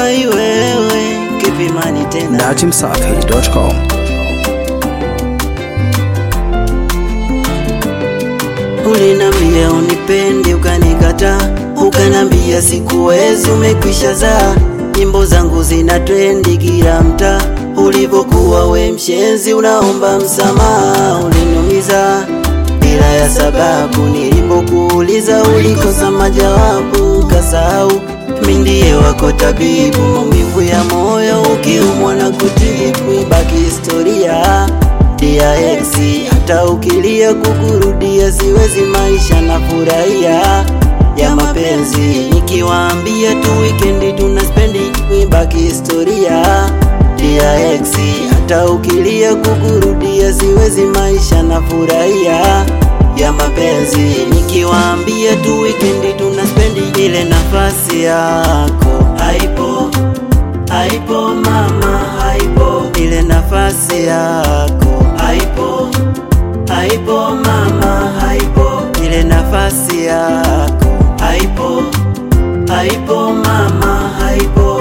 ai wewe kipimani tena datimsafi.com Ulinambia unipendi ukanikata, ukanambia sikuwezi, umekwisha zaa. Nyimbo zangu zina trendi kila mtaa, ulivyokuwa we mshenzi, unaomba msamaha. Uliniumiza bila ya sababu, nilipokuuliza ulikosa majawabu, ukasahau mi ndiye wako tabibu, maumivu ya moyo ukiumwa na kutibu, ibaki historia dia ex hata ukilia kukurudia siwezi maisha na furahia ya mapenzi nikiwaambia tu wikendi tuna spendi ibaki historia dia ex hata ukilia kukurudia siwezi maisha na furahia ya mapenzi nikiwaambia tu wikendi tuna spendi ile nafasi yako haipo haipo mama haipo ile nafasi yako haipo haipo mama haipo ile nafasi yako haipo haipo mama haipo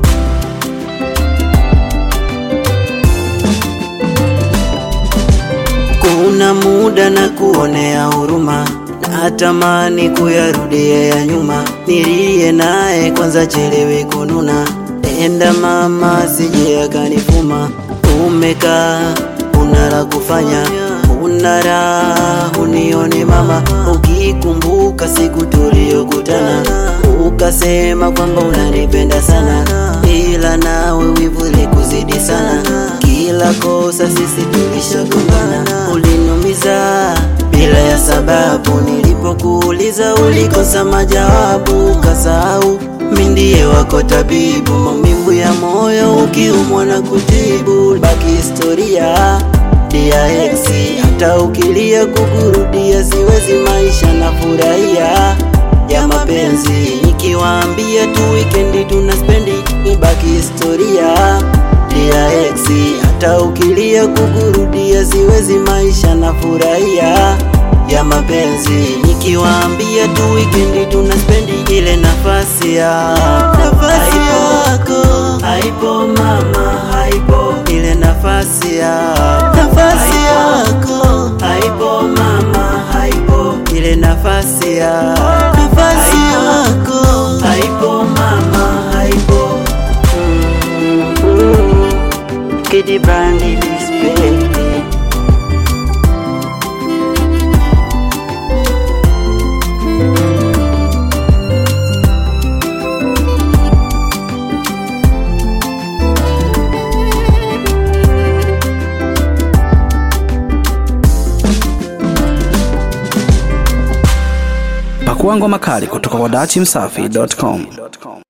kuna muda na kuonea huruma natamani kuyarudia ya nyuma nilie naye kwanza chelewe kununa enda mama sije akanifuma umekaa una la kufanya una raha unione mama ukikumbuka siku tuliyokutana ukasema kwamba unanipenda sana ila nawe wivu likuzidi sana kila kosa sisi tulishagombana uliniumiza bila ya sababu nilipokuuliza ulikosa majawabu ukasahau mi ndiye wako tabibu maumivu ya moyo ukiumwa na kutibu baki historia dia ex hata ukilia kukurudia siwezi maisha na furahia ya mapenzi nikiwaambia tu wikendi tuna spendi ibaki historia dia ex hata ukilia kukurudia siwezi maisha na furahia ya mapenzi nikiwaambia tu wikendi tuna spendi ile nafasi yako nafasi yako haipo mama haipo ile nafasi yako nafasi yako haipo mama haipo ile nafasi yako nafasi yako haipo mama haipo Kidi Brandi Dispe Pakua ngoma kali kutoka kwa datimsafi.com.